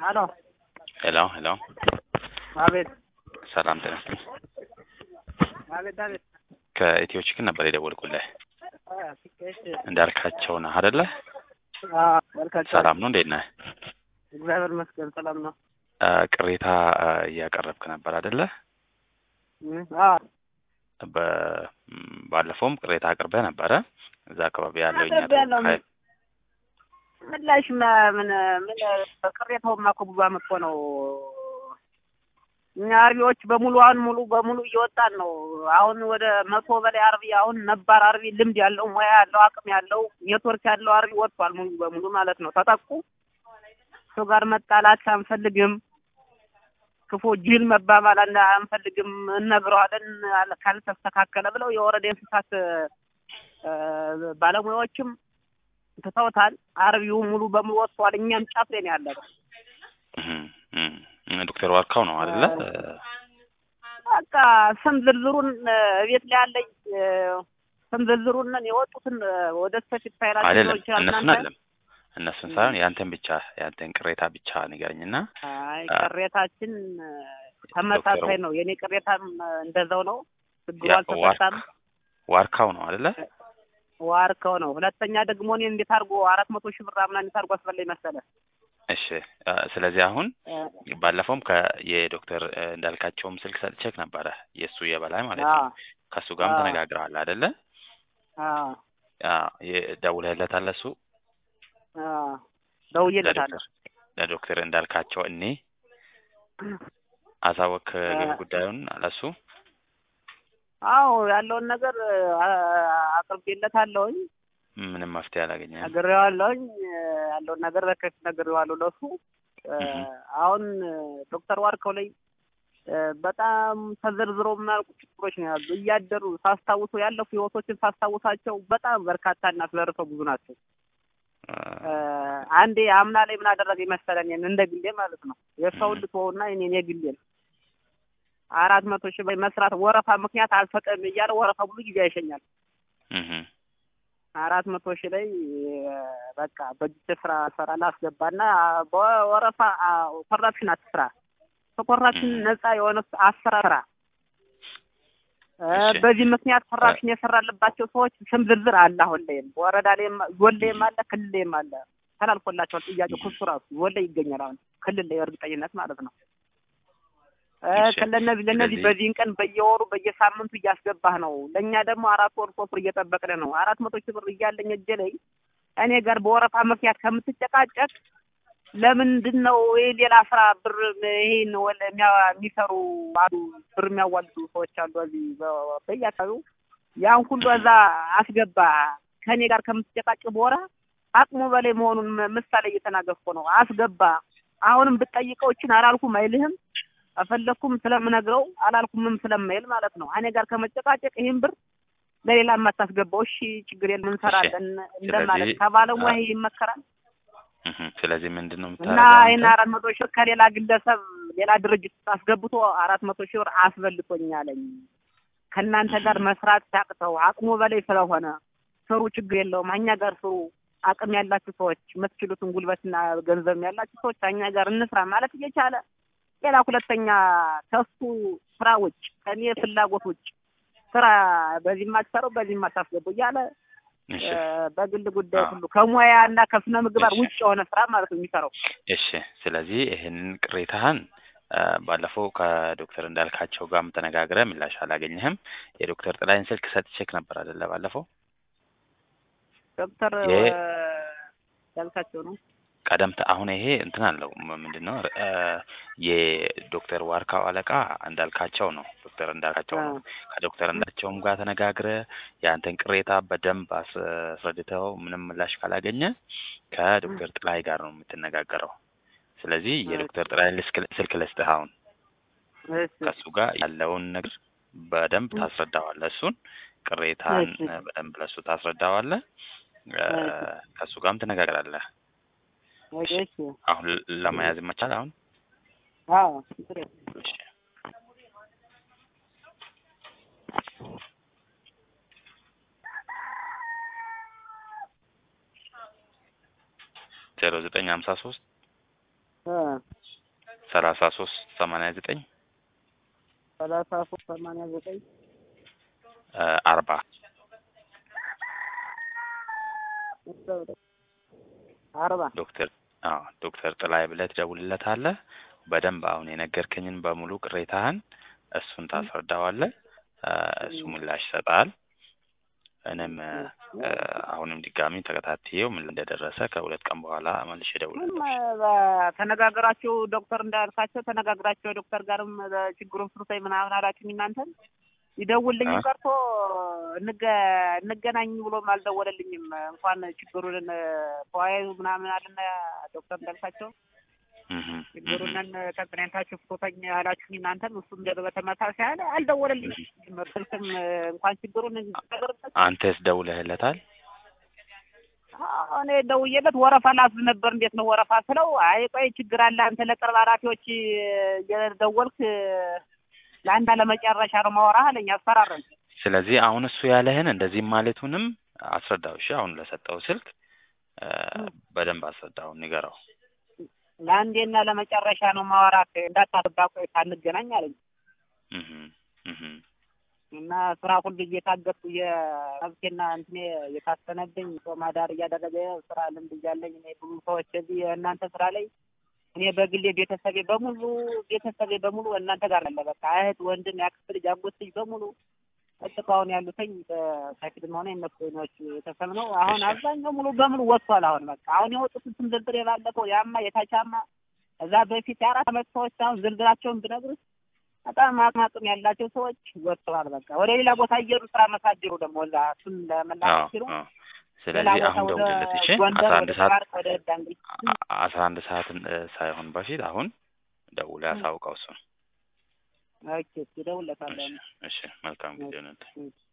አሎ ሄሎ ሄሎ፣ አቤት ሰላም ጤና ይስጥልኝ። አቤት አቤት ከኢትዮ ችክን ነበር የደወልኩልህ። አ፣ እሺ እንዳልካቸው ነህ አይደለ? አ መልካም ሰላም ነው፣ እንዴት ነህ? እግዚአብሔር ይመስገን ሰላም ነው አ፣ ቅሬታ አ፣ እያቀረብክ ነበር አይደለ? እ፣ አ በ- ም፣ ባለፈውም ቅሬታ አቅርበህ ነበረ። እዛ አካባቢ ያለው እኛ አቅርቤያለሁ። ተወካይ ምላሽ ማ- ምን ምን ቅሬታውማ እኮ ብዙ አመት እኮ ነው። እኛ አርቢዎች በሙሉ አሁን ሙሉ በሙሉ እየወጣን ነው። አሁን ወደ መቶ በላይ አርቢ አሁን ነባር አርቢ ልምድ ያለው ሙያ ያለው አቅም ያለው ኔትወርክ ያለው አርቢ ወጥቷል ሙሉ በሙሉ ማለት ነው። ተጠቁ ሰው ጋር መጣላት አንፈልግም። ክፉ ጅል መባባል አን- አንፈልግም። እነግረዋለን አለ- ካልተስተካከለ ብለው የወረዳ እንስሳት እ፣ ባለሙያዎችም ትተውታል። አርቢው ሙሉ በሙሉ ወጥቷል። እኛም ጫፍ ላይ ነው ያለነው። እህም፣ እህም፣ ዶክተር ዋርካው ነው አይደለ? በቃ ስም ዝርዝሩን እ፣ ቤት ላይ ያለኝ እ፣ ስም ዝርዝሩን የወጡትን እ፣ ወደ ስፔሲፊክ ፋይላቸው አይደለም ሊሆን ይችላል እነሱን እናንተ። አይደለም እነሱን ሳይሆን ያንተን ብቻ ያንተን ቅሬታ ብቻ ንገረኝና አይ አ- ቅሬታችን እ፣ ተመሳሳይ ዶክተሩ- ነው። የኔ ቅሬታም እ፣ እንደዛው ነው። ችግሩ ያ- አልተፈታም። ዋርካው ነው አይደለ? ዋርከው ነው። ሁለተኛ ደግሞ እኔ እንዴት አድርጎ አራት መቶ ሺህ ብር ምናምን እንዴት አድርጎ አስበላኝ መሰለህ? እሺ አ፣ ስለዚህ አሁን እ፣ ባለፈውም ከየዶክተር እ፣ እንዳልካቸውም ስልክ ሰጥቼክ ነበረ የእሱ የበላይ ማለት አ ነው። ከእሱ ጋርም አ ተነጋግረዋል አይደለ? አ አ፣ የ- ደውለህለታል እሱ አ ደውዬለታለሁ። ለዶክተር ለዶክተር እንዳልካቸው እኔ አሳወክ ግን አ- ጉዳዩን ለሱ አዎ ያለውን ነገር አ- አቅርቤለታለሁኝ፣ ምንም መፍትሄ አላገኘም። ነግሬዋለሁኝ። ያለውን ነገር በከፊት ነግሬዋለሁ ለሱ። እ፣ እህ። አሁን ዶክተር ዋርከው ላይ እ፣ በጣም ተዘርዝሮ የማያልቁ ችግሮች ነው ያሉ። እያደሩ ሳስታውሱ ያለፉ ህይወቶችን ሳስታውሳቸው በጣም በርካታና ዘርፈ ብዙ ናቸው። እ፣ አንዴ አምና ላይ ምን አደረገ መሰለኝ እንደ ግሌ ማለት ነው የሰውን ልትወውና እኔን የግሌን አራት መቶ ሺህ በላይ መስራት ወረፋ ምክንያት አልሰጠም እያለ ወረፋ ብዙ ጊዜ አይሸኛል። እህ፣ አራት መቶ ሺህ ላይ እ፣ በቃ በእጅ ስራ ሰራ ላስገባና በወረፋ አ፣ ኮራፕሽን አትስራ፣ ከኮራፕሽን እህ። ነፃ የሆነ አስራ ስራ። እ፣ እሺ። በዚህ ምክንያት ኮራፕሽን የሰራለባቸው ሰዎች ስም ዝርዝር አለ። አሁን ላይም ወረዳ ላይም ዞን ላይም አለ፣ ክልል ላይም አለ። ተላልፎላቸዋል ጥያቄው ክሱ ራሱ ዞን ላይ ይገኛል። አሁን ክልል ላይ እርግጠኝነት ማለት ነው። እ፣ እሺ። ለነዚህ ለነዚህ ስለዚህ- በዚህን ቀን በየወሩ በየሳምንቱ እያስገባህ ነው። ለእኛ ደግሞ አራት ወር ሶስት ወር እየጠበቅን ነው። አራት መቶ ሺህ ብር እያለኝ እጄ ላይ እኔ ጋር በወረፋ ምክንያት ከምትጨቃጨቅ ለምንድን ነው ይሄ ሌላ ስራ ብር ይሄን ወለ የሚያ- የሚሰሩ አሉ ብር የሚያዋልዱ ሰዎች አሉ እዚህ በ- በየአካባቢው ያን ሁሉ እዛ አስገባ ከእኔ ጋር ከምትጨቃጭቅ በወራ አቅሙ በላይ መሆኑን ም- ምሳሌ እየተናገርኩ ነው። አስገባ አሁንም ብትጠይቀው እችን አላልኩም አይልህም አፈለኩም ስለምነግረው አላልኩምም ስለማይል ማለት ነው። እኔ ጋር ከመጨቃጨቅ ይህን ብር ለሌላ የማታስገባው እሺ ችግር የለም እንሰራለን እንደማለት ስለዚህ- ከባለሙያ አ- ይሄ ይመከራል እህ። ስለዚህ ምንድን ነው እና የምታደርገው ይህን አንተ? አራት መቶ ሺህ ብር ከሌላ ግለሰብ ሌላ ድርጅት ውስጥ አስገብቶ አራት መቶ ሺህ ብር አስበልቶኛለኝ ከእናንተ ጋር መስራት ሲያቅተው አቅሙ በላይ ስለሆነ ስሩ፣ ችግር የለውም እኛ ጋር ስሩ። አቅም ያላችሁ ሰዎች የምትችሉትን ጉልበትና ገንዘብ ያላችሁ ሰዎች እኛ ጋር እንስራ ማለት እየቻለ ሌላ ሁለተኛ ከሱ ስራ ውጭ ከኔ ፍላጎት ውጭ ስራ በዚህ ማትሰረው በዚህ ማታስገቡ እያለ እሺ እ፣ በግል ጉዳይ አዎ። ሁሉ ከሙያ እና ከስነ ምግባር እሺ። ውጭ የሆነ ስራ ማለት ነው የሚሰራው። እሺ ስለዚህ ይህንን ቅሬታህን አ፣ ባለፈው ከዶክተር እንዳልካቸው ጋርም ተነጋግረህ ምላሽ አላገኘህም። የዶክተር ጥላይን ስልክ ሰጥቼክ ነበር አይደለ? ባለፈው ዶክተር ይሄ- ያልካቸው ነው። ቀደምት አሁን ይሄ እንትን አለው ም- ምንድን ነው አ፣ የዶክተር ዋርካው አለቃ እንዳልካቸው ነው። ዶክተር እንዳልካቸው ነው። ከዶክተር እንዳልካቸውም ጋር ተነጋግረህ የአንተን ቅሬታ በደንብ አስ- አስረድተው ምንም ምላሽ ካላገኘ ከዶክተር ጥላይ ጋር ነው የምትነጋገረው። ስለዚህ የዶክተር ጥላይ ስልክ ልስጥህ አሁን እሺ ከእሱ ጋር ያለውን ነገር በደንብ ታስረዳዋለህ። እሱን ቅሬታን እሺ። እ፣ በደንብ ለእሱ ታስረዳዋለህ። እ፣ እሺ። ከእሱ ጋርም ትነጋገራለህ። እሺ እሺ አሁን ል- ለመያዝ ይመቻል። አሁን አዎ እሺ። ዜሮ ዘጠኝ ሀምሳ ሶስት እ ሰላሳ ሶስት ሰማንያ ዘጠኝ ሰላሳ ሶስት ሰማንያ ዘጠኝ አርባ አርባ ዶክተር አዎ ዶክተር ጥላይ ብለህ ትደውልለታለህ። በደንብ አሁን የነገርከኝን በሙሉ ቅሬታህን እሱን ታስረዳዋለህ። እ እሱ ምላሽ ይሰጣል። እኔም እ አሁንም ድጋሚ ተከታትዬው ምን እንደደረሰ ከሁለት ቀን በኋላ መልሼ ምንም እደውልልሃለሁ። ተነጋግራችሁ ዶክተር እንዳልካቸው ተነጋግራቸው ዶክተር ጋርም ችግሩን ፍርሰኝ ምናምን አላችሁኝ እናንተን ይደውልልኝ አ? ቀርቶ እንገ እንገናኝ ብሎም አልደወለልኝም። እንኳን ችግሩን ተወያዩ ምናምን አለና ዶክተር እንዳልካቸው እህ እህ ችግሩንን ተገናኝታችሁ ፍቶተኝ አላችሁኝ እናንተም እሱም ደግሞ በተመሳሳይ አለ አልደወለልኝም። ስልክም እንኳን ችግሩን ነገርበት አንተስ ደውለህለታል? እኔ ደውዬለት ወረፋ ላስብ ነበር። እንዴት ነው ወረፋ ስለው፣ አይ ቆይ ችግር አለ አንተ ለቅርብ ኃላፊዎች እየደወልክ ለአንድ ለመጨረሻ ነው ማወራህ አለኝ። አስፈራረኝ። ስለዚህ አሁን እሱ ያለህን እንደዚህም ማለቱንም አስረዳው። እሺ አሁን ለሰጠው ስልክ እ በደንብ አስረዳው፣ ንገረው። ለአንዴና ለመጨረሻ ነው ማወራህ እንዳታስባ ቆይ ሳንገናኝ አለኝ። እህ እህ እና ስራ ሁሉ እየታገጥኩ የመብቴና እንትኔ የታሰነብኝ ጾም አዳር እያደረገ ስራ ልምድ እያለኝ እኔ ብዙ ሰዎች እዚህ የእናንተ ስራ ላይ እኔ በግሌ ቤተሰቤ በሙሉ ቤተሰቤ በሙሉ እናንተ ጋር አለ። በቃ እህት፣ ወንድም፣ ያክስት ልጅ፣ አጎት ልጅ በሙሉ እጥቃውን ያሉትኝ በሳይክልም ሆነ የነሱ ወይኖች ቤተሰብ ነው። አሁን አብዛኛው ሙሉ በሙሉ ወጥቷል። አሁን በቃ አሁን የወጡትን ስም ዝርዝር የባለፈው ያማ የታቻማ እዛ በፊት የአራት አመት ሰዎች አሁን ዝርዝራቸውን ብነግርህ በጣም አቅም አቅም ያላቸው ሰዎች ወጥተዋል። በቃ ወደ ሌላ ቦታ እየሄዱ ስራ መስራት ጀመሩ። ደግሞ እዛ እሱን ለመላክ ሲሉ አዎ አዎ። ሌላ ስለዚህ ቦታ አሁን ወደ ደውልለት። እሺ ጎንደር፣ አስራ አንድ ወደ ሰዓት ባርቅ፣ ወደ ዳንግል አ- አስራ አንድ ሰዓት እ ሳይሆን በፊት አሁን ደውለህ አሳውቀው እሱን። ኦኬ፣ እደውልለታለሁ። እሺ እሺ መልካም ጊዜ ነው። እሺ